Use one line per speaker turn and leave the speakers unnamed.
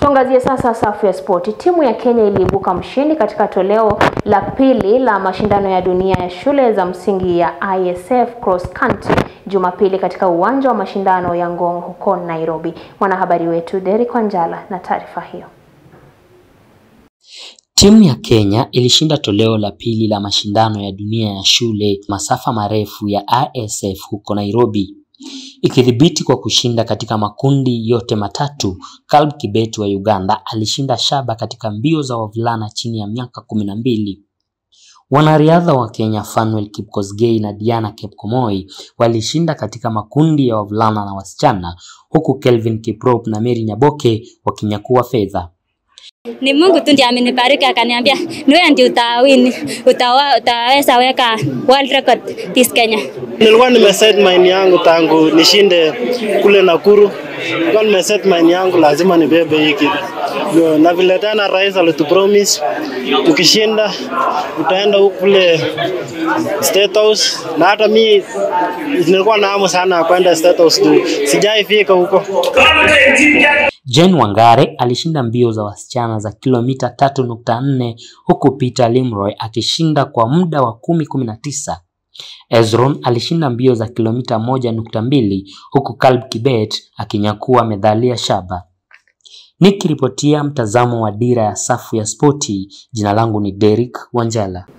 Tuangazie sasa safu ya spoti. Timu ya Kenya iliibuka mshindi katika toleo la pili la mashindano ya dunia ya shule za msingi ya ISF Cross Country Jumapili katika uwanja wa mashindano ya Ngong huko Nairobi. Mwanahabari wetu Derek Wanjala na taarifa hiyo.
Timu ya Kenya ilishinda toleo la pili la mashindano ya dunia ya shule masafa marefu ya ISF huko Nairobi ikidhibiti kwa kushinda katika makundi yote matatu. Caleb Kibet wa Uganda alishinda shaba katika mbio za wavulana chini ya miaka kumi na mbili. Wanariadha wa Kenya Fanuel Kipkosgei na Diana Kepkomoi walishinda katika makundi ya wavulana na wasichana, huku Kelvin Kiprop na Mary Nyaboke wakinyakua fedha.
Ni Mungu tu ndiye amenibariki akaniambia, ni wewe ndio utawini, utawa, utaweza weka world record this Kenya.
Nilikuwa nimeset mind yangu tangu nishinde kule Nakuru. Nilikuwa nimeset mind yangu lazima nibebe hii kitu. Ndio, Na vile tena rais alitupromise tukishinda utaenda huku kule State House, na hata mi nilikuwa na hamu sana ya kwenda State House tu, sijaifika huko.
Jane Wangare alishinda mbio za wasichana za kilomita tatu nukta nne huku Peter Limroy akishinda kwa muda wa kumi kumi na tisa. Ezron alishinda mbio za kilomita moja nukta mbili huku Caleb Kibet akinyakua medali ya shaba. Nikiripotia mtazamo wa Dira ya Safu ya Spoti, jina langu ni Derek Wanjala.